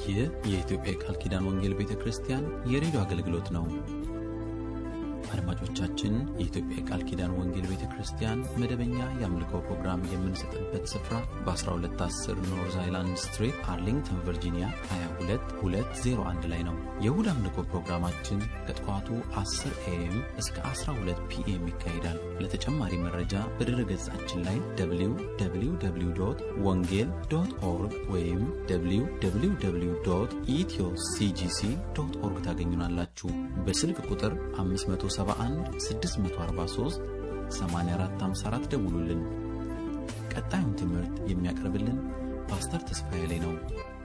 ይህ የኢትዮጵያ የቃል ኪዳን ወንጌል ቤተ ክርስቲያን የሬዲዮ አገልግሎት ነው። አድማጮቻችን፣ የኢትዮጵያ የቃል ኪዳን ወንጌል ቤተ ክርስቲያን መደበኛ የአምልኮ ፕሮግራም የምንሰጥበት ስፍራ በ1210 ኖርዝ አይላንድ ስትሪት አርሊንግተን ቨርጂኒያ 22201 ላይ ነው። የእሁድ አምልኮ ፕሮግራማችን ከጠዋቱ 10 ኤኤም እስከ 12 ፒኤም ይካሄዳል። ለተጨማሪ መረጃ በድረ ገጻችን ላይ www ወንጌል ዶት ኦርግ ወይም www ኢትዮ ሲጂሲ ዶት ኦርግ ታገኙናላችሁ። በስልክ ቁጥር 571 643 8454 ደውሉልን። ቀጣዩን ትምህርት የሚያቀርብልን ፓስተር ተስፋዬ ላይ ነው።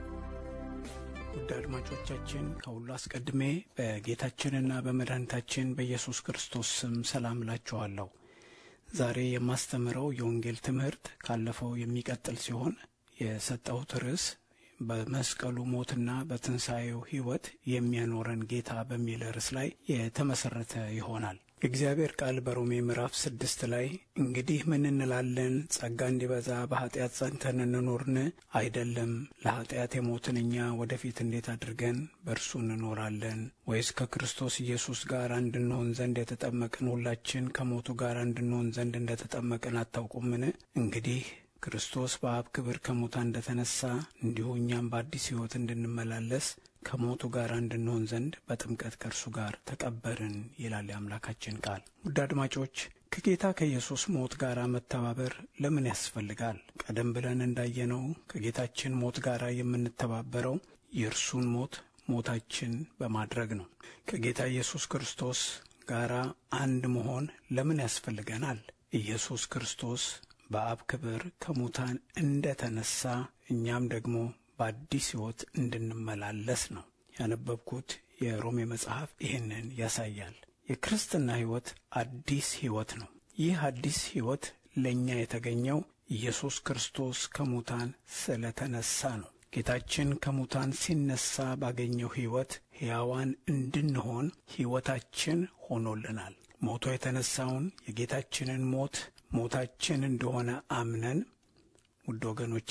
ውድ አድማጮቻችን ከሁሉ አስቀድሜ በጌታችንና በመድኃኒታችን በኢየሱስ ክርስቶስ ስም ሰላም እላችኋለሁ። ዛሬ የማስተምረው የወንጌል ትምህርት ካለፈው የሚቀጥል ሲሆን የሰጠሁት ርዕስ በመስቀሉ ሞትና በትንሣኤው ሕይወት የሚያኖረን ጌታ በሚል ርዕስ ላይ የተመሠረተ ይሆናል። የእግዚአብሔር ቃል በሮሜ ምዕራፍ ስድስት ላይ እንግዲህ ምን እንላለን? ጸጋ እንዲበዛ በኀጢአት ጸንተን እንኖርን? አይደለም። ለኀጢአት የሞትን እኛ ወደፊት እንዴት አድርገን በእርሱ እንኖራለን? ወይስ ከክርስቶስ ኢየሱስ ጋር እንድንሆን ዘንድ የተጠመቅን ሁላችን ከሞቱ ጋር እንድንሆን ዘንድ እንደ ተጠመቅን አታውቁምን? እንግዲህ ክርስቶስ በአብ ክብር ከሙታን እንደ ተነሣ እንዲሁ እኛም በአዲስ ሕይወት እንድንመላለስ ከሞቱ ጋር እንድንሆን ዘንድ በጥምቀት ከእርሱ ጋር ተቀበርን ይላል የአምላካችን ቃል። ውድ አድማጮች ከጌታ ከኢየሱስ ሞት ጋር መተባበር ለምን ያስፈልጋል? ቀደም ብለን እንዳየነው ከጌታችን ሞት ጋር የምንተባበረው የእርሱን ሞት ሞታችን በማድረግ ነው። ከጌታ ኢየሱስ ክርስቶስ ጋር አንድ መሆን ለምን ያስፈልገናል? ኢየሱስ ክርስቶስ በአብ ክብር ከሙታን እንደ ተነሣ እኛም ደግሞ በአዲስ ሕይወት እንድንመላለስ ነው። ያነበብኩት የሮሜ መጽሐፍ ይህንን ያሳያል። የክርስትና ሕይወት አዲስ ሕይወት ነው። ይህ አዲስ ሕይወት ለእኛ የተገኘው ኢየሱስ ክርስቶስ ከሙታን ስለ ተነሣ ነው። ጌታችን ከሙታን ሲነሣ ባገኘው ሕይወት ሕያዋን እንድንሆን ሕይወታችን ሆኖልናል። ሞቶ የተነሣውን የጌታችንን ሞት ሞታችን እንደሆነ አምነን ውድ ወገኖቼ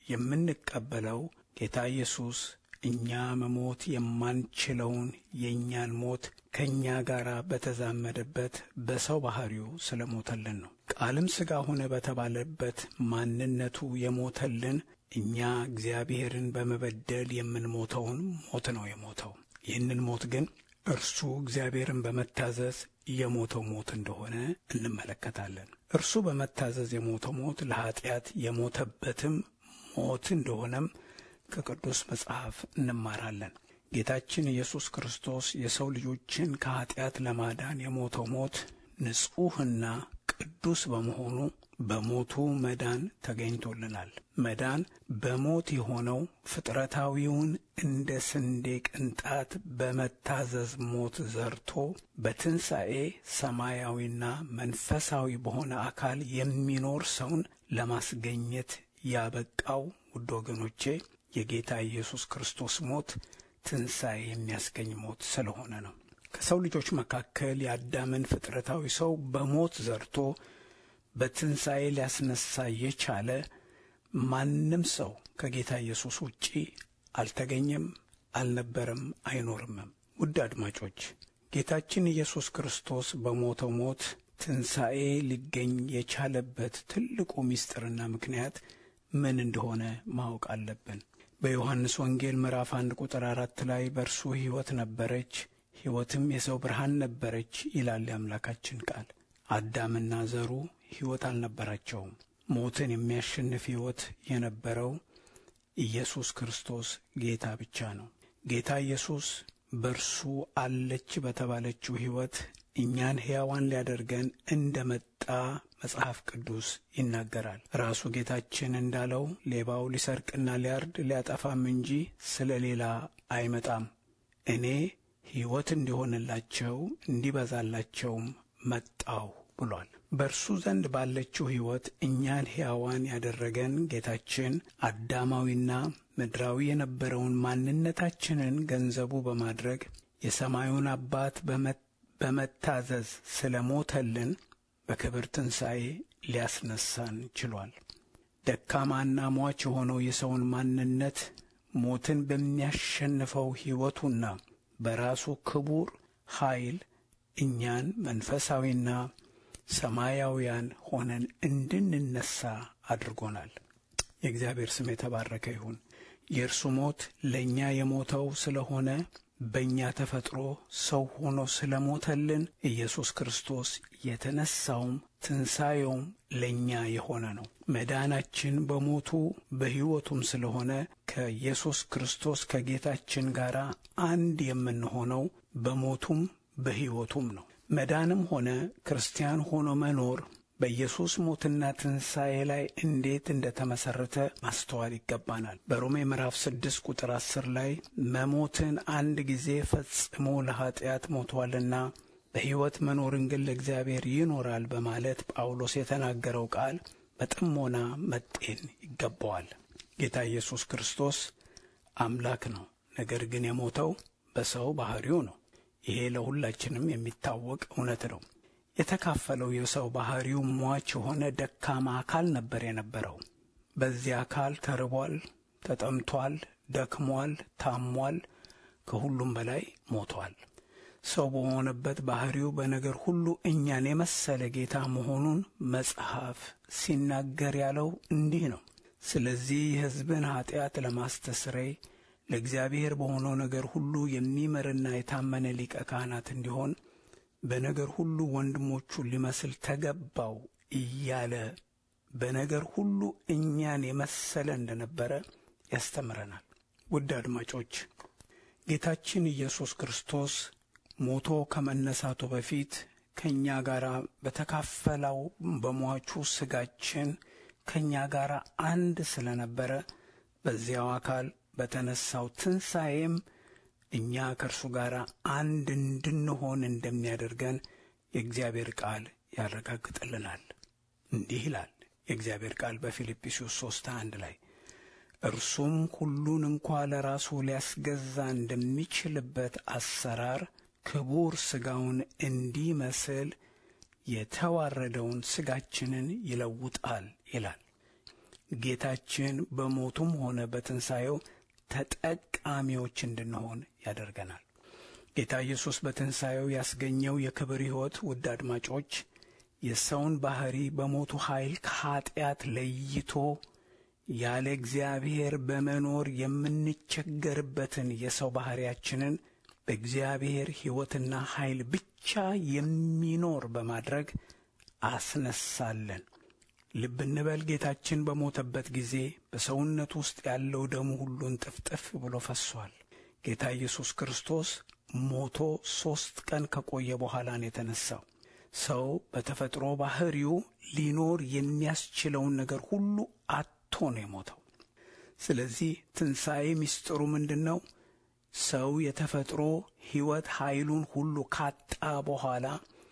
የምንቀበለው ጌታ ኢየሱስ እኛ መሞት የማንችለውን የእኛን ሞት ከእኛ ጋር በተዛመደበት በሰው ባሕሪው ስለ ሞተልን ነው። ቃልም ሥጋ ሆነ በተባለበት ማንነቱ የሞተልን እኛ እግዚአብሔርን በመበደል የምንሞተውን ሞት ነው የሞተው። ይህንን ሞት ግን እርሱ እግዚአብሔርን በመታዘዝ የሞተው ሞት እንደሆነ እንመለከታለን። እርሱ በመታዘዝ የሞተው ሞት ለኀጢአት የሞተበትም ሞት እንደሆነም ከቅዱስ መጽሐፍ እንማራለን። ጌታችን ኢየሱስ ክርስቶስ የሰው ልጆችን ከኀጢአት ለማዳን የሞተው ሞት ንጹሕና ቅዱስ በመሆኑ በሞቱ መዳን ተገኝቶልናል። መዳን በሞት የሆነው ፍጥረታዊውን እንደ ስንዴ ቅንጣት በመታዘዝ ሞት ዘርቶ በትንሣኤ ሰማያዊና መንፈሳዊ በሆነ አካል የሚኖር ሰውን ለማስገኘት ያበቃው ውድ ወገኖቼ የጌታ ኢየሱስ ክርስቶስ ሞት ትንሣኤ የሚያስገኝ ሞት ስለሆነ ነው። ከሰው ልጆች መካከል የአዳምን ፍጥረታዊ ሰው በሞት ዘርቶ በትንሣኤ ሊያስነሳ የቻለ ማንም ሰው ከጌታ ኢየሱስ ውጪ አልተገኘም፣ አልነበረም፣ አይኖርምም። ውድ አድማጮች ጌታችን ኢየሱስ ክርስቶስ በሞተው ሞት ትንሣኤ ሊገኝ የቻለበት ትልቁ ምስጢርና ምክንያት ምን እንደሆነ ማወቅ አለብን። በዮሐንስ ወንጌል ምዕራፍ አንድ ቁጥር አራት ላይ በእርሱ ሕይወት ነበረች፣ ሕይወትም የሰው ብርሃን ነበረች ይላል የአምላካችን ቃል። አዳምና ዘሩ ሕይወት አልነበራቸውም። ሞትን የሚያሸንፍ ሕይወት የነበረው ኢየሱስ ክርስቶስ ጌታ ብቻ ነው። ጌታ ኢየሱስ በእርሱ አለች በተባለችው ሕይወት እኛን ሕያዋን ሊያደርገን እንደ መጣ መጽሐፍ ቅዱስ ይናገራል። ራሱ ጌታችን እንዳለው ሌባው ሊሰርቅና ሊያርድ ሊያጠፋም እንጂ ስለ ሌላ አይመጣም፣ እኔ ሕይወት እንዲሆንላቸው እንዲበዛላቸውም መጣሁ ብሏል። በእርሱ ዘንድ ባለችው ሕይወት እኛን ሕያዋን ያደረገን ጌታችን አዳማዊና ምድራዊ የነበረውን ማንነታችንን ገንዘቡ በማድረግ የሰማዩን አባት በመታዘዝ ስለ ሞተልን በክብር ትንሣኤ ሊያስነሳን ችሏል። ደካማና ሟች የሆነው የሰውን ማንነት ሞትን በሚያሸንፈው ሕይወቱና በራሱ ክቡር ኃይል እኛን መንፈሳዊና ሰማያውያን ሆነን እንድንነሳ አድርጎናል። የእግዚአብሔር ስም የተባረከ ይሁን። የእርሱ ሞት ለእኛ የሞተው ስለሆነ በእኛ ተፈጥሮ ሰው ሆኖ ስለ ሞተልን ኢየሱስ ክርስቶስ የተነሳውም ትንሣኤውም ለእኛ የሆነ ነው። መዳናችን በሞቱ በሕይወቱም ስለሆነ ከኢየሱስ ክርስቶስ ከጌታችን ጋር አንድ የምንሆነው በሞቱም በሕይወቱም ነው። መዳንም ሆነ ክርስቲያን ሆኖ መኖር በኢየሱስ ሞትና ትንሣኤ ላይ እንዴት እንደ ተመሠረተ ማስተዋል ይገባናል። በሮሜ ምዕራፍ ስድስት ቁጥር አስር ላይ መሞትን አንድ ጊዜ ፈጽሞ ለኀጢአት ሞቷልና በሕይወት መኖርን ግን ለእግዚአብሔር ይኖራል በማለት ጳውሎስ የተናገረው ቃል በጥሞና መጤን ይገባዋል። ጌታ ኢየሱስ ክርስቶስ አምላክ ነው። ነገር ግን የሞተው በሰው ባሕሪው ነው። ይሄ ለሁላችንም የሚታወቅ እውነት ነው። የተካፈለው የሰው ባሕሪው ሟች የሆነ ደካማ አካል ነበር የነበረው። በዚህ አካል ተርቧል፣ ተጠምቷል፣ ደክሟል፣ ታሟል፣ ከሁሉም በላይ ሞቷል። ሰው በሆነበት ባሕሪው በነገር ሁሉ እኛን የመሰለ ጌታ መሆኑን መጽሐፍ ሲናገር ያለው እንዲህ ነው። ስለዚህ የሕዝብን ኀጢአት ለማስተስረይ ለእግዚአብሔር በሆነው ነገር ሁሉ የሚምርና የታመነ ሊቀ ካህናት እንዲሆን በነገር ሁሉ ወንድሞቹን ሊመስል ተገባው እያለ በነገር ሁሉ እኛን የመሰለ እንደነበረ ያስተምረናል። ውድ አድማጮች ጌታችን ኢየሱስ ክርስቶስ ሞቶ ከመነሳቱ በፊት ከእኛ ጋር በተካፈለው በሟቹ ሥጋችን ከእኛ ጋር አንድ ስለነበረ በዚያው አካል በተነሳው ትንሣኤም እኛ ከእርሱ ጋር አንድ እንድንሆን እንደሚያደርገን የእግዚአብሔር ቃል ያረጋግጥልናል። እንዲህ ይላል የእግዚአብሔር ቃል በፊልጵስዩስ ሦስት አንድ ላይ እርሱም ሁሉን እንኳ ለራሱ ሊያስገዛ እንደሚችልበት አሰራር ክቡር ሥጋውን እንዲመስል የተዋረደውን ሥጋችንን ይለውጣል ይላል። ጌታችን በሞቱም ሆነ በትንሣኤው ተጠቃሚዎች እንድንሆን ያደርገናል። ጌታ ኢየሱስ በትንሣኤው ያስገኘው የክብር ሕይወት ውድ አድማጮች የሰውን ባሕሪ በሞቱ ኃይል ከኀጢአት ለይቶ ያለ እግዚአብሔር በመኖር የምንቸገርበትን የሰው ባሕሪያችንን በእግዚአብሔር ሕይወትና ኃይል ብቻ የሚኖር በማድረግ አስነሳለን። ልብ እንበል። ጌታችን በሞተበት ጊዜ በሰውነት ውስጥ ያለው ደሙ ሁሉን ጥፍጥፍ ብሎ ፈሷል። ጌታ ኢየሱስ ክርስቶስ ሞቶ ሦስት ቀን ከቆየ በኋላ ነው የተነሳው። ሰው በተፈጥሮ ባሕሪው ሊኖር የሚያስችለውን ነገር ሁሉ አጥቶ ነው የሞተው። ስለዚህ ትንሣኤ ምስጢሩ ምንድን ነው? ሰው የተፈጥሮ ሕይወት ኃይሉን ሁሉ ካጣ በኋላ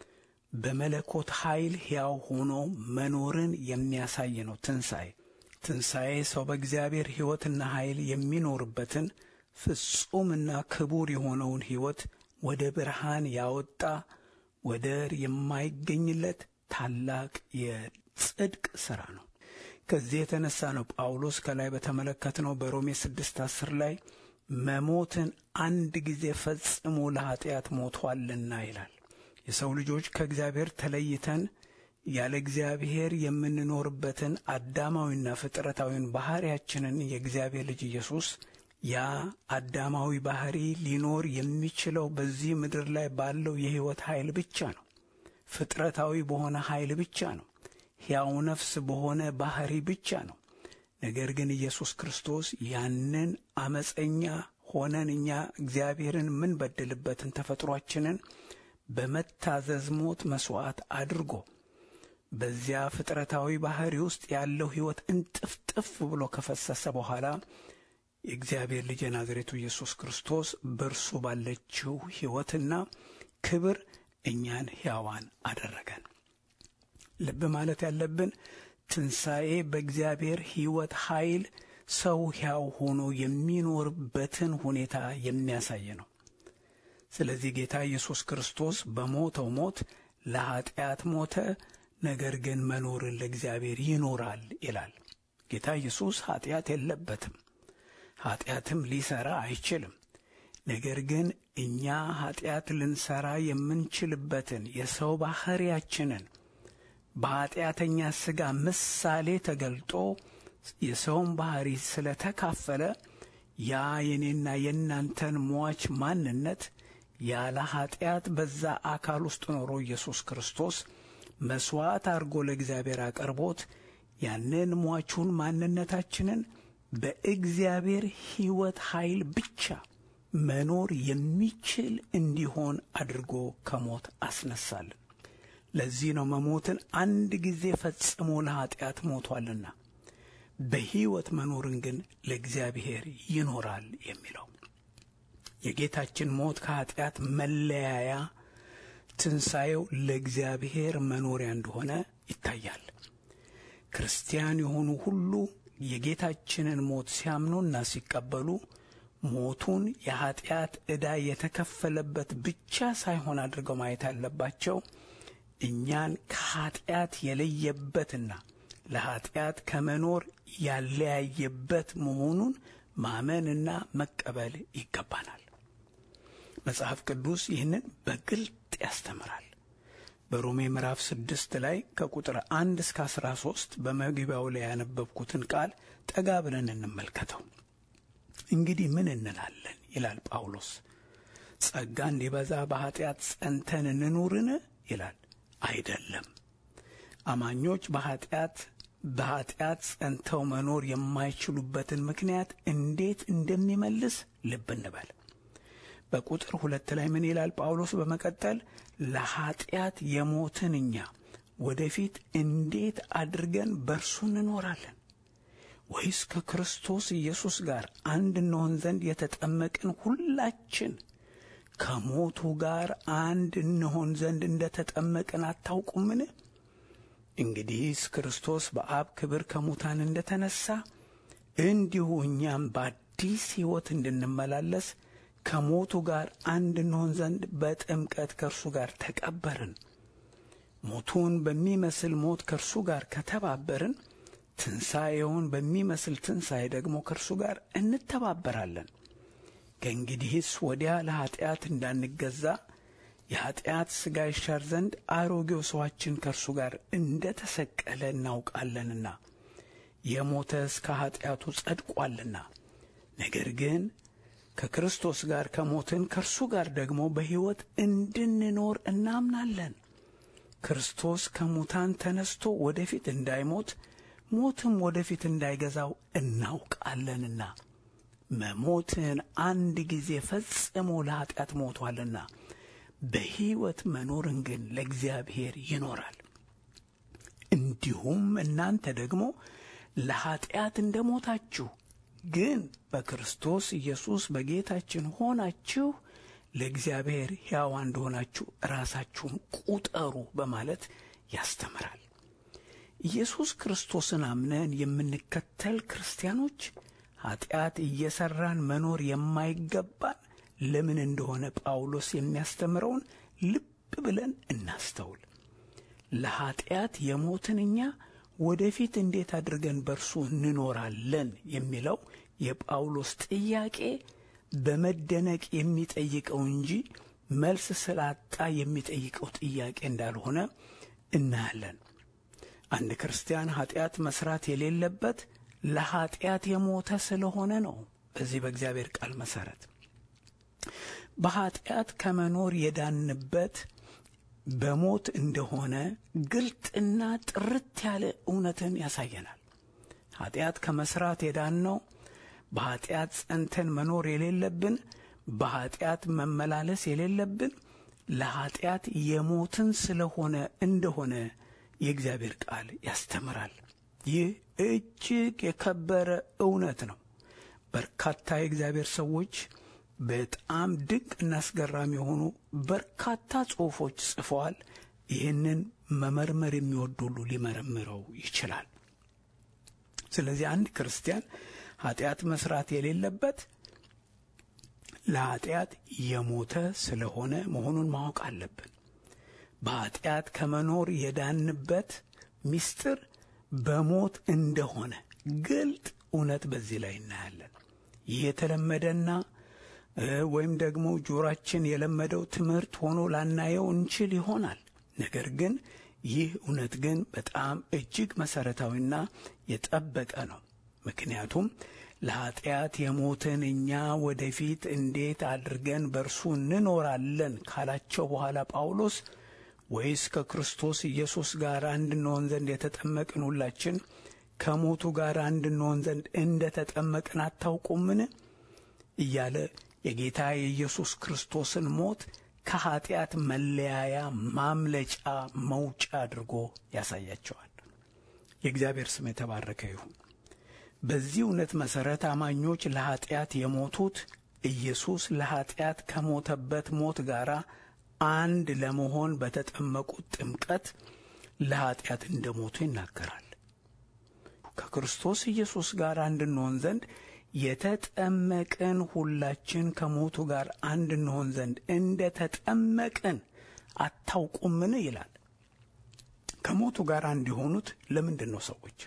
በመለኮት ኃይል ሕያው ሆኖ መኖርን የሚያሳይ ነው ትንሣኤ። ትንሣኤ ሰው በእግዚአብሔር ሕይወትና ኃይል የሚኖርበትን ፍጹምና ክቡር የሆነውን ሕይወት ወደ ብርሃን ያወጣ ወደር የማይገኝለት ታላቅ የጽድቅ ሥራ ነው። ከዚህ የተነሳ ነው ጳውሎስ ከላይ በተመለከትነው በሮሜ ስድስት አስር ላይ መሞትን አንድ ጊዜ ፈጽሞ ለኀጢአት ሞቷልና ይላል። የሰው ልጆች ከእግዚአብሔር ተለይተን ያለ እግዚአብሔር የምንኖርበትን አዳማዊና ፍጥረታዊን ባሕሪያችንን የእግዚአብሔር ልጅ ኢየሱስ ያ አዳማዊ ባሕሪ ሊኖር የሚችለው በዚህ ምድር ላይ ባለው የሕይወት ኃይል ብቻ ነው። ፍጥረታዊ በሆነ ኃይል ብቻ ነው። ሕያው ነፍስ በሆነ ባሕሪ ብቻ ነው። ነገር ግን ኢየሱስ ክርስቶስ ያንን አመፀኛ ሆነን እኛ እግዚአብሔርን የምንበድልበትን ተፈጥሯችንን በመታዘዝ ሞት መሥዋዕት አድርጎ በዚያ ፍጥረታዊ ባሕሪ ውስጥ ያለው ሕይወት እንጥፍጥፍ ብሎ ከፈሰሰ በኋላ የእግዚአብሔር ልጅ የናዝሬቱ ኢየሱስ ክርስቶስ በእርሱ ባለችው ሕይወትና ክብር እኛን ሕያዋን አደረገን። ልብ ማለት ያለብን ትንሣኤ በእግዚአብሔር ሕይወት ኃይል ሰው ሕያው ሆኖ የሚኖርበትን ሁኔታ የሚያሳይ ነው። ስለዚህ ጌታ ኢየሱስ ክርስቶስ በሞተው ሞት ለኀጢአት ሞተ፣ ነገር ግን መኖርን ለእግዚአብሔር ይኖራል ይላል። ጌታ ኢየሱስ ኀጢአት የለበትም። ኃጢአትም ሊሰራ አይችልም። ነገር ግን እኛ ኃጢአት ልንሰራ የምንችልበትን የሰው ባሕርያችንን በኃጢአተኛ ሥጋ ምሳሌ ተገልጦ የሰውን ባሕሪ ስለተካፈለ ያ የኔና የእናንተን ሟች ማንነት ያለ ኃጢአት በዛ አካል ውስጥ ኖሮ ኢየሱስ ክርስቶስ መሥዋዕት አድርጎ ለእግዚአብሔር አቅርቦት ያንን ሟቹን ማንነታችንን በእግዚአብሔር ሕይወት ኃይል ብቻ መኖር የሚችል እንዲሆን አድርጎ ከሞት አስነሳልን። ለዚህ ነው መሞትን አንድ ጊዜ ፈጽሞ ለኀጢአት ሞቷልና በሕይወት መኖርን ግን ለእግዚአብሔር ይኖራል የሚለው የጌታችን ሞት ከኀጢአት መለያያ፣ ትንሣኤው ለእግዚአብሔር መኖሪያ እንደሆነ ይታያል። ክርስቲያን የሆኑ ሁሉ የጌታችንን ሞት ሲያምኑና ሲቀበሉ ሞቱን የኀጢአት ዕዳ የተከፈለበት ብቻ ሳይሆን አድርገው ማየት ያለባቸው እኛን ከኀጢአት የለየበትና ለኀጢአት ከመኖር ያለያየበት መሆኑን ማመንና መቀበል ይገባናል። መጽሐፍ ቅዱስ ይህንን በግልጥ ያስተምራል። በሮሜ ምዕራፍ ስድስት ላይ ከቁጥር አንድ እስከ አስራ ሶስት በመግቢያው ላይ ያነበብኩትን ቃል ጠጋ ብለን እንመልከተው። እንግዲህ ምን እንላለን ይላል ጳውሎስ። ጸጋ እንዲበዛ በኀጢአት ጸንተን እንኑርን ይላል። አይደለም። አማኞች በኀጢአት በኀጢአት ጸንተው መኖር የማይችሉበትን ምክንያት እንዴት እንደሚመልስ ልብ እንበል። በቁጥር ሁለት ላይ ምን ይላል ጳውሎስ በመቀጠል ለኀጢአት የሞትን እኛ ወደፊት እንዴት አድርገን በርሱ እንኖራለን? ወይስ ከክርስቶስ ኢየሱስ ጋር አንድ እንሆን ዘንድ የተጠመቅን ሁላችን ከሞቱ ጋር አንድ እንሆን ዘንድ እንደ ተጠመቅን አታውቁምን? እንግዲህስ ክርስቶስ በአብ ክብር ከሙታን እንደ ተነሣ እንዲሁ እኛም በአዲስ ሕይወት እንድንመላለስ ከሞቱ ጋር አንድ እንሆን ዘንድ በጥምቀት ከእርሱ ጋር ተቀበርን። ሞቱን በሚመስል ሞት ከእርሱ ጋር ከተባበርን ትንሣኤውን በሚመስል ትንሣኤ ደግሞ ከእርሱ ጋር እንተባበራለን። ከእንግዲህስ ወዲያ ለኀጢአት እንዳንገዛ የኀጢአት ሥጋ ይሻር ዘንድ አሮጌው ሰዋችን ከእርሱ ጋር እንደ ተሰቀለ እናውቃለንና የሞተስ ከኀጢአቱ ጸድቋልና። ነገር ግን ከክርስቶስ ጋር ከሞትን ከእርሱ ጋር ደግሞ በሕይወት እንድንኖር እናምናለን። ክርስቶስ ከሙታን ተነስቶ ወደፊት እንዳይሞት ሞትም ወደፊት እንዳይገዛው እናውቃለንና መሞትን አንድ ጊዜ ፈጽሞ ለኀጢአት ሞቷልና በሕይወት መኖርን ግን ለእግዚአብሔር ይኖራል። እንዲሁም እናንተ ደግሞ ለኀጢአት እንደ ሞታችሁ ግን በክርስቶስ ኢየሱስ በጌታችን ሆናችሁ ለእግዚአብሔር ሕያዋ እንደሆናችሁ ራሳችሁን ቁጠሩ በማለት ያስተምራል። ኢየሱስ ክርስቶስን አምነን የምንከተል ክርስቲያኖች ኀጢአት እየሠራን መኖር የማይገባን ለምን እንደሆነ ጳውሎስ የሚያስተምረውን ልብ ብለን እናስተውል። ለኀጢአት የሞትን እኛ ወደፊት እንዴት አድርገን በርሱ እንኖራለን የሚለው የጳውሎስ ጥያቄ በመደነቅ የሚጠይቀው እንጂ መልስ ስላጣ የሚጠይቀው ጥያቄ እንዳልሆነ እናያለን። አንድ ክርስቲያን ኀጢአት መስራት የሌለበት ለኀጢአት የሞተ ስለሆነ ነው። በዚህ በእግዚአብሔር ቃል መሠረት በኀጢአት ከመኖር የዳንበት በሞት እንደሆነ ግልጥና ጥርት ያለ እውነትን ያሳየናል። ኀጢአት ከመሥራት የዳንነው በኀጢአት ጸንተን መኖር የሌለብን በኀጢአት መመላለስ የሌለብን ለኀጢአት የሞትን ስለሆነ እንደሆነ የእግዚአብሔር ቃል ያስተምራል። ይህ እጅግ የከበረ እውነት ነው። በርካታ የእግዚአብሔር ሰዎች በጣም ድንቅ እና አስገራሚ የሆኑ በርካታ ጽሑፎች ጽፈዋል። ይህንን መመርመር የሚወድ ሁሉ ሊመረምረው ይችላል። ስለዚህ አንድ ክርስቲያን ኀጢአት መስራት የሌለበት ለኀጢአት የሞተ ስለሆነ መሆኑን ማወቅ አለብን። በኀጢአት ከመኖር የዳንበት ምስጢር በሞት እንደሆነ ግልጥ እውነት በዚህ ላይ እናያለን። ይህ የተለመደና ወይም ደግሞ ጆሮአችን የለመደው ትምህርት ሆኖ ላናየው እንችል ይሆናል። ነገር ግን ይህ እውነት ግን በጣም እጅግ መሠረታዊና የጠበቀ ነው። ምክንያቱም ለኀጢአት የሞትን እኛ ወደፊት እንዴት አድርገን በእርሱ እንኖራለን ካላቸው በኋላ ጳውሎስ ወይስ ከክርስቶስ ኢየሱስ ጋር አንድ እንሆን ዘንድ የተጠመቅን ሁላችን ከሞቱ ጋር አንድ እንሆን ዘንድ እንደ ተጠመቅን አታውቁምን? እያለ የጌታ የኢየሱስ ክርስቶስን ሞት ከኀጢአት መለያያ ማምለጫ መውጫ አድርጎ ያሳያቸዋል። የእግዚአብሔር ስም የተባረከ ይሁን። በዚህ እውነት መሠረት አማኞች ለኀጢአት የሞቱት ኢየሱስ ለኀጢአት ከሞተበት ሞት ጋር አንድ ለመሆን በተጠመቁት ጥምቀት ለኀጢአት እንደ ሞቱ ይናገራል። ከክርስቶስ ኢየሱስ ጋር አንድ እንሆን ዘንድ የተጠመቅን ሁላችን ከሞቱ ጋር አንድ እንሆን ዘንድ እንደ ተጠመቅን አታውቁምን? ይላል። ከሞቱ ጋር አንድ የሆኑት ለምንድን ነው? ሰዎች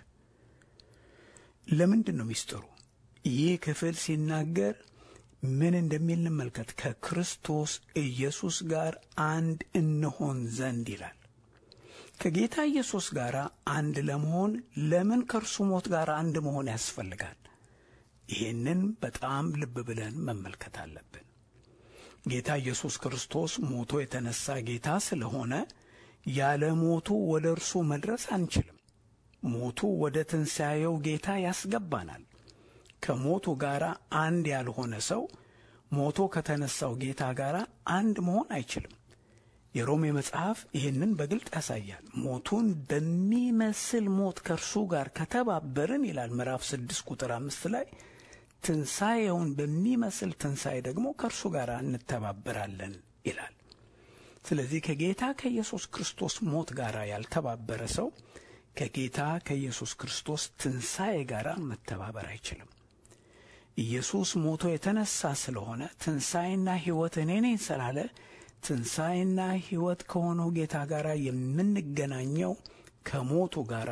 ለምንድን ነው ሚስጥሩ? ይህ ክፍል ሲናገር ምን እንደሚል እንመልከት። ከክርስቶስ ኢየሱስ ጋር አንድ እንሆን ዘንድ ይላል። ከጌታ ኢየሱስ ጋር አንድ ለመሆን ለምን ከእርሱ ሞት ጋር አንድ መሆን ያስፈልጋል? ይህንን በጣም ልብ ብለን መመልከት አለብን። ጌታ ኢየሱስ ክርስቶስ ሞቶ የተነሳ ጌታ ስለሆነ ያለ ሞቱ ወደ እርሱ መድረስ አንችልም። ሞቱ ወደ ትንሣኤው ጌታ ያስገባናል። ከሞቱ ጋር አንድ ያልሆነ ሰው ሞቶ ከተነሳው ጌታ ጋር አንድ መሆን አይችልም። የሮሜ መጽሐፍ ይህንን በግልጥ ያሳያል። ሞቱን በሚመስል ሞት ከእርሱ ጋር ከተባበርን ይላል ምዕራፍ ስድስት ቁጥር አምስት ላይ ትንሣኤውን በሚመስል ትንሣኤ ደግሞ ከእርሱ ጋር እንተባበራለን ይላል። ስለዚህ ከጌታ ከኢየሱስ ክርስቶስ ሞት ጋር ያልተባበረ ሰው ከጌታ ከኢየሱስ ክርስቶስ ትንሣኤ ጋር መተባበር አይችልም። ኢየሱስ ሞቶ የተነሳ ስለሆነ ትንሣኤና ሕይወት እኔ ነኝ ስላለ ትንሣኤና ሕይወት ከሆነው ጌታ ጋር የምንገናኘው ከሞቱ ጋር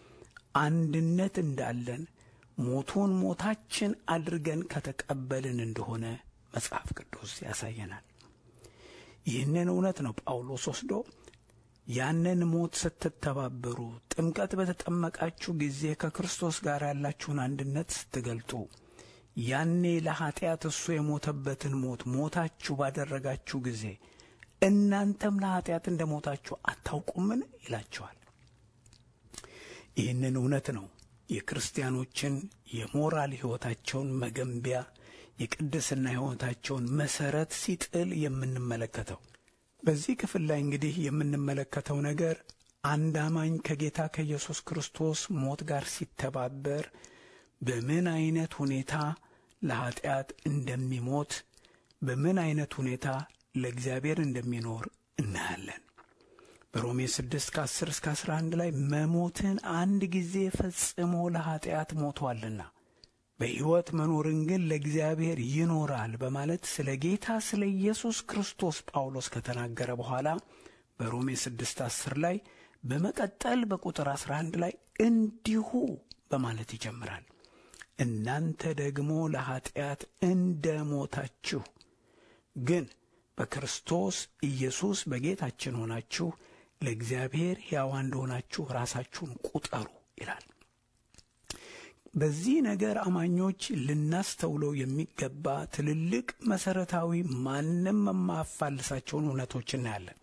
አንድነት እንዳለን ሞቱን ሞታችን አድርገን ከተቀበልን እንደሆነ መጽሐፍ ቅዱስ ያሳየናል። ይህንን እውነት ነው ጳውሎስ ወስዶ ያንን ሞት ስትተባበሩ ጥምቀት በተጠመቃችሁ ጊዜ ከክርስቶስ ጋር ያላችሁን አንድነት ስትገልጡ ያኔ ለኀጢአት እሱ የሞተበትን ሞት ሞታችሁ ባደረጋችሁ ጊዜ እናንተም ለኀጢአት እንደ ሞታችሁ አታውቁምን? ይላቸዋል። ይህንን እውነት ነው የክርስቲያኖችን የሞራል ሕይወታቸውን መገንቢያ የቅድስና ሕይወታቸውን መሠረት ሲጥል የምንመለከተው። በዚህ ክፍል ላይ እንግዲህ የምንመለከተው ነገር አንድ አማኝ ከጌታ ከኢየሱስ ክርስቶስ ሞት ጋር ሲተባበር በምን አይነት ሁኔታ ለኀጢአት እንደሚሞት በምን አይነት ሁኔታ ለእግዚአብሔር እንደሚኖር እናያለን። በሮሜ 6 ከ10 እስከ 11 ላይ መሞትን አንድ ጊዜ ፈጽሞ ለኀጢአት ሞቷልና በሕይወት መኖርን ግን ለእግዚአብሔር ይኖራል በማለት ስለ ጌታ ስለ ኢየሱስ ክርስቶስ ጳውሎስ ከተናገረ በኋላ በሮሜ 6 10 ላይ በመቀጠል በቁጥር 11 ላይ እንዲሁ በማለት ይጀምራል። እናንተ ደግሞ ለኀጢአት እንደ ሞታችሁ ግን በክርስቶስ ኢየሱስ በጌታችን ሆናችሁ ለእግዚአብሔር ሕያዋን እንደሆናችሁ ራሳችሁን ቁጠሩ ይላል። በዚህ ነገር አማኞች ልናስተውለው የሚገባ ትልልቅ መሠረታዊ ማንም የማያፋልሳቸውን እውነቶች እናያለን።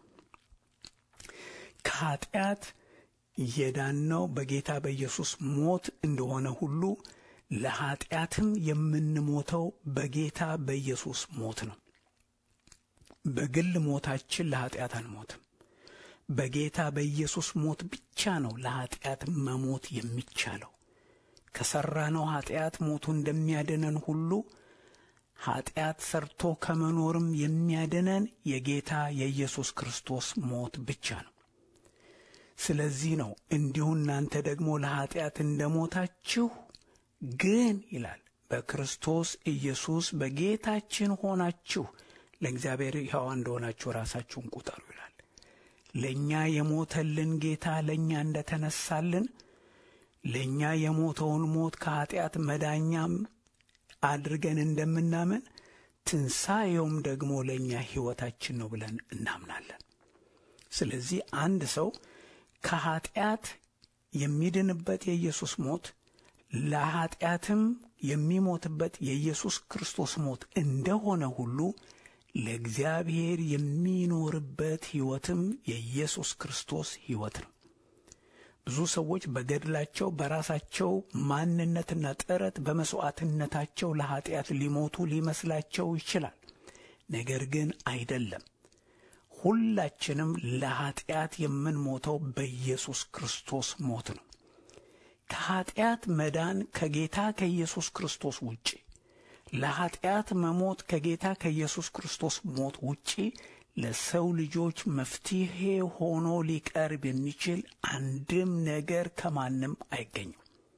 ከኀጢአት የዳነው በጌታ በኢየሱስ ሞት እንደሆነ ሁሉ ለኀጢአትም የምንሞተው በጌታ በኢየሱስ ሞት ነው። በግል ሞታችን ለኀጢአት አንሞትም። በጌታ በኢየሱስ ሞት ብቻ ነው ለኀጢአት መሞት የሚቻለው። ከሠራነው ኀጢአት ሞቱ እንደሚያድነን ሁሉ ኀጢአት ሰርቶ ከመኖርም የሚያድነን የጌታ የኢየሱስ ክርስቶስ ሞት ብቻ ነው። ስለዚህ ነው እንዲሁ እናንተ ደግሞ ለኀጢአት እንደ ሞታችሁ ግን ይላል በክርስቶስ ኢየሱስ በጌታችን ሆናችሁ ለእግዚአብሔር ሕያዋን እንደሆናችሁ ራሳችሁን ቁጠሩ ይላል። ለእኛ የሞተልን ጌታ ለእኛ እንደ ተነሳልን ለእኛ የሞተውን ሞት ከኀጢአት መዳኛም አድርገን እንደምናምን ትንሣኤውም ደግሞ ለእኛ ሕይወታችን ነው ብለን እናምናለን። ስለዚህ አንድ ሰው ከኀጢአት የሚድንበት የኢየሱስ ሞት ለኀጢአትም የሚሞትበት የኢየሱስ ክርስቶስ ሞት እንደሆነ ሁሉ ለእግዚአብሔር የሚኖርበት ሕይወትም የኢየሱስ ክርስቶስ ሕይወት ነው። ብዙ ሰዎች በገድላቸው በራሳቸው ማንነትና ጥረት በመሥዋዕትነታቸው ለኀጢአት ሊሞቱ ሊመስላቸው ይችላል። ነገር ግን አይደለም። ሁላችንም ለኀጢአት የምንሞተው በኢየሱስ ክርስቶስ ሞት ነው። ከኀጢአት መዳን ከጌታ ከኢየሱስ ክርስቶስ ውጪ ለኀጢአት መሞት ከጌታ ከኢየሱስ ክርስቶስ ሞት ውጪ ለሰው ልጆች መፍትሔ ሆኖ ሊቀርብ የሚችል አንድም ነገር ከማንም አይገኝም።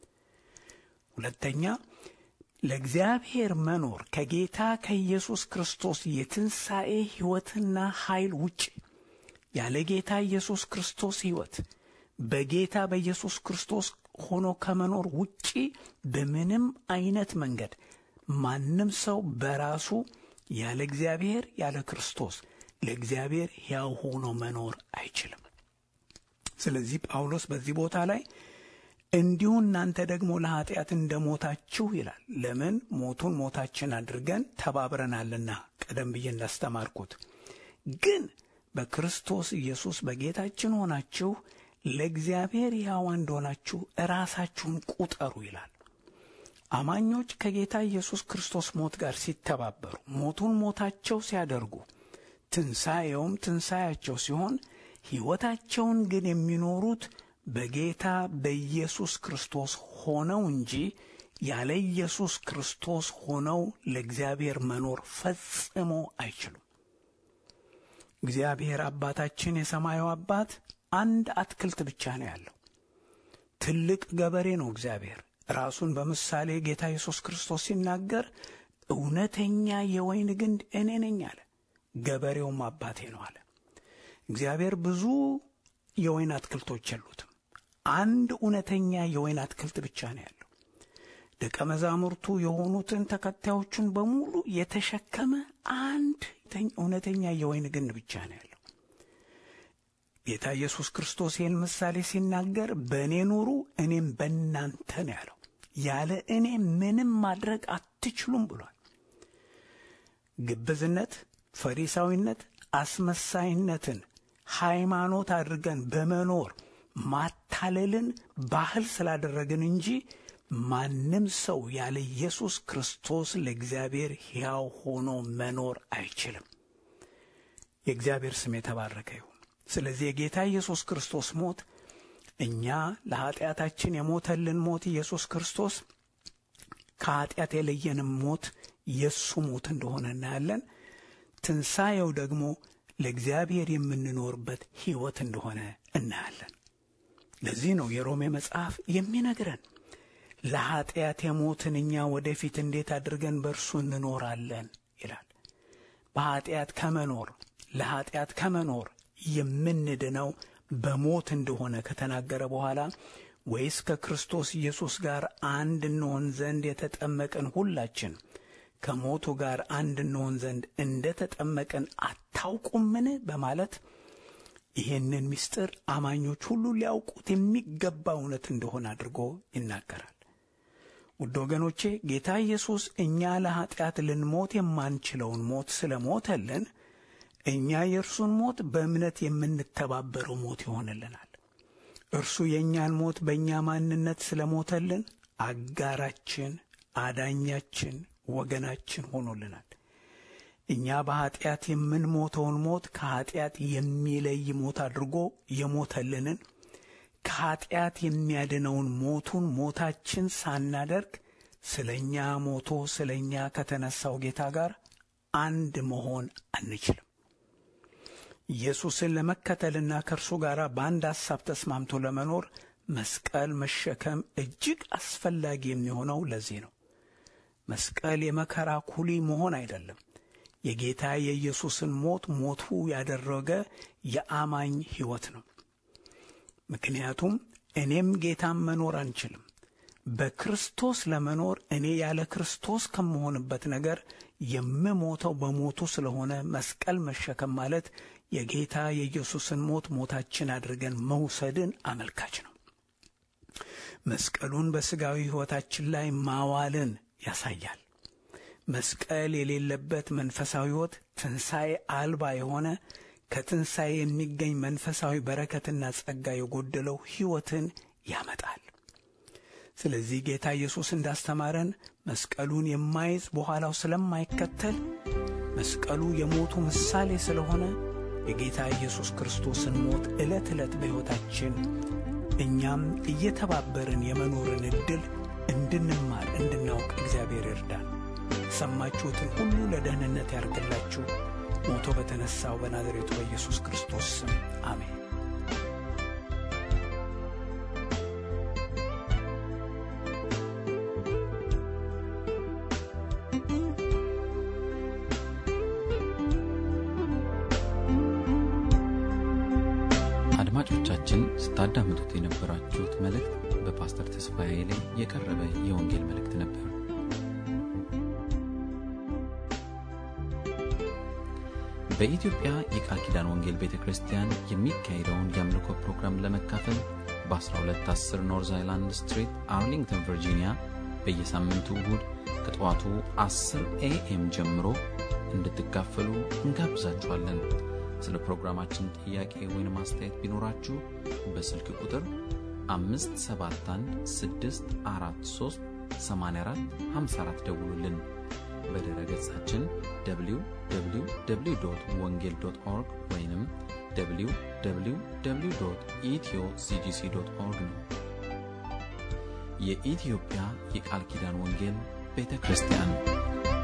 ሁለተኛ ለእግዚአብሔር መኖር ከጌታ ከኢየሱስ ክርስቶስ የትንሣኤ ሕይወትና ኃይል ውጭ ያለ ጌታ ኢየሱስ ክርስቶስ ሕይወት በጌታ በኢየሱስ ክርስቶስ ሆኖ ከመኖር ውጪ በምንም አይነት መንገድ ማንም ሰው በራሱ ያለ እግዚአብሔር ያለ ክርስቶስ ለእግዚአብሔር ሕያው ሆኖ መኖር አይችልም። ስለዚህ ጳውሎስ በዚህ ቦታ ላይ እንዲሁ እናንተ ደግሞ ለኀጢአት እንደ ሞታችሁ ይላል። ለምን ሞቱን ሞታችን አድርገን ተባብረናልና፣ ቀደም ብዬ እንዳስተማርኩት ግን በክርስቶስ ኢየሱስ በጌታችን ሆናችሁ ለእግዚአብሔር ሕያዋ እንደሆናችሁ ራሳችሁን ቁጠሩ ይላል። አማኞች ከጌታ ኢየሱስ ክርስቶስ ሞት ጋር ሲተባበሩ ሞቱን ሞታቸው ሲያደርጉ ትንሣኤውም ትንሣኤያቸው ሲሆን ሕይወታቸውን ግን የሚኖሩት በጌታ በኢየሱስ ክርስቶስ ሆነው እንጂ ያለ ኢየሱስ ክርስቶስ ሆነው ለእግዚአብሔር መኖር ፈጽሞ አይችሉም። እግዚአብሔር አባታችን የሰማዩ አባት አንድ አትክልት ብቻ ነው ያለው። ትልቅ ገበሬ ነው እግዚአብሔር። ራሱን በምሳሌ ጌታ ኢየሱስ ክርስቶስ ሲናገር እውነተኛ የወይን ግንድ እኔ ነኝ አለ። ገበሬውም አባቴ ነው አለ። እግዚአብሔር ብዙ የወይን አትክልቶች የሉትም። አንድ እውነተኛ የወይን አትክልት ብቻ ነው ያለው። ደቀ መዛሙርቱ የሆኑትን ተከታዮቹን በሙሉ የተሸከመ አንድ እውነተኛ የወይን ግንድ ብቻ ነው ያለው። ጌታ ኢየሱስ ክርስቶስ ይህን ምሳሌ ሲናገር በእኔ ኑሩ እኔም በእናንተ ነው ያለው። ያለ እኔ ምንም ማድረግ አትችሉም ብሏል። ግብዝነት፣ ፈሪሳዊነት፣ አስመሳይነትን ሃይማኖት አድርገን በመኖር ማታለልን ባህል ስላደረግን እንጂ ማንም ሰው ያለ ኢየሱስ ክርስቶስ ለእግዚአብሔር ሕያው ሆኖ መኖር አይችልም። የእግዚአብሔር ስም የተባረከ ይሁን። ስለዚህ የጌታ ኢየሱስ ክርስቶስ ሞት እኛ ለኀጢአታችን የሞተልን ሞት ኢየሱስ ክርስቶስ ከኀጢአት የለየንም ሞት የእሱ ሞት እንደሆነ እናያለን። ትንሣኤው ደግሞ ለእግዚአብሔር የምንኖርበት ሕይወት እንደሆነ እናያለን። ለዚህ ነው የሮሜ መጽሐፍ የሚነግረን ለኀጢአት የሞትን እኛ ወደፊት እንዴት አድርገን በእርሱ እንኖራለን ይላል። በኀጢአት ከመኖር ለኀጢአት ከመኖር የምንድነው በሞት እንደሆነ ከተናገረ በኋላ ወይስ ከክርስቶስ ኢየሱስ ጋር አንድ እንሆን ዘንድ የተጠመቅን ሁላችን ከሞቱ ጋር አንድ እንሆን ዘንድ እንደ ተጠመቅን አታውቁምን? በማለት ይህንን ምስጢር አማኞች ሁሉ ሊያውቁት የሚገባ እውነት እንደሆነ አድርጎ ይናገራል። ውድ ወገኖቼ ጌታ ኢየሱስ እኛ ለኀጢአት ልንሞት የማንችለውን ሞት ስለ ሞተልን እኛ የእርሱን ሞት በእምነት የምንተባበረው ሞት ይሆንልናል። እርሱ የእኛን ሞት በእኛ ማንነት ስለ ሞተልን አጋራችን፣ አዳኛችን፣ ወገናችን ሆኖልናል። እኛ በኀጢአት የምንሞተውን ሞት ከኀጢአት የሚለይ ሞት አድርጎ የሞተልንን ከኀጢአት የሚያድነውን ሞቱን ሞታችን ሳናደርግ ስለ እኛ ሞቶ ስለ እኛ ከተነሳው ጌታ ጋር አንድ መሆን አንችልም። ኢየሱስን ለመከተልና ከእርሱ ጋር በአንድ ሐሳብ ተስማምቶ ለመኖር መስቀል መሸከም እጅግ አስፈላጊ የሚሆነው ለዚህ ነው። መስቀል የመከራ ኩሊ መሆን አይደለም። የጌታ የኢየሱስን ሞት ሞቱ ያደረገ የአማኝ ሕይወት ነው። ምክንያቱም እኔም ጌታም መኖር አንችልም። በክርስቶስ ለመኖር እኔ ያለ ክርስቶስ ከምሆንበት ነገር የምሞተው በሞቱ ስለሆነ መስቀል መሸከም ማለት የጌታ የኢየሱስን ሞት ሞታችን አድርገን መውሰድን አመልካች ነው። መስቀሉን በሥጋዊ ሕይወታችን ላይ ማዋልን ያሳያል። መስቀል የሌለበት መንፈሳዊ ሕይወት ትንሣኤ አልባ የሆነ ከትንሣኤ የሚገኝ መንፈሳዊ በረከትና ጸጋ የጎደለው ሕይወትን ያመጣል። ስለዚህ ጌታ ኢየሱስ እንዳስተማረን መስቀሉን የማይዝ በኋላው ስለማይከተል መስቀሉ የሞቱ ምሳሌ ስለሆነ የጌታ ኢየሱስ ክርስቶስን ሞት ዕለት ዕለት በሕይወታችን እኛም እየተባበርን የመኖርን ዕድል እንድንማር እንድናውቅ እግዚአብሔር ይርዳል። የሰማችሁትን ሁሉ ለደህንነት ያርግላችሁ። ሞቶ በተነሣው በናዝሬቱ በኢየሱስ ክርስቶስ ስም አሜን። አድማጮቻችን ስታዳምጡት የነበራችሁት መልእክት በፓስተር ተስፋዬ ላይ የቀረበ የወንጌል መልእክት ነበር። በኢትዮጵያ የቃል ኪዳን ወንጌል ቤተ ክርስቲያን የሚካሄደውን የአምልኮ ፕሮግራም ለመካፈል በ1210 ኖርዝ አይላንድ ስትሪት አርሊንግተን ቨርጂኒያ በየሳምንቱ እሁድ ከጠዋቱ 10 ኤኤም ጀምሮ እንድትካፈሉ እንጋብዛችኋለን። ስለ ፕሮግራማችን ጥያቄ ወይም አስተያየት ቢኖራችሁ በስልክ ቁጥር 5716438454 ደውሉልን። በድረ ገጻችን www ወንጌል ኦርግ ወይም www ኢትዮ ሲጂሲ ኦርግ ነው። የኢትዮጵያ የቃል ኪዳን ወንጌል ቤተ ክርስቲያን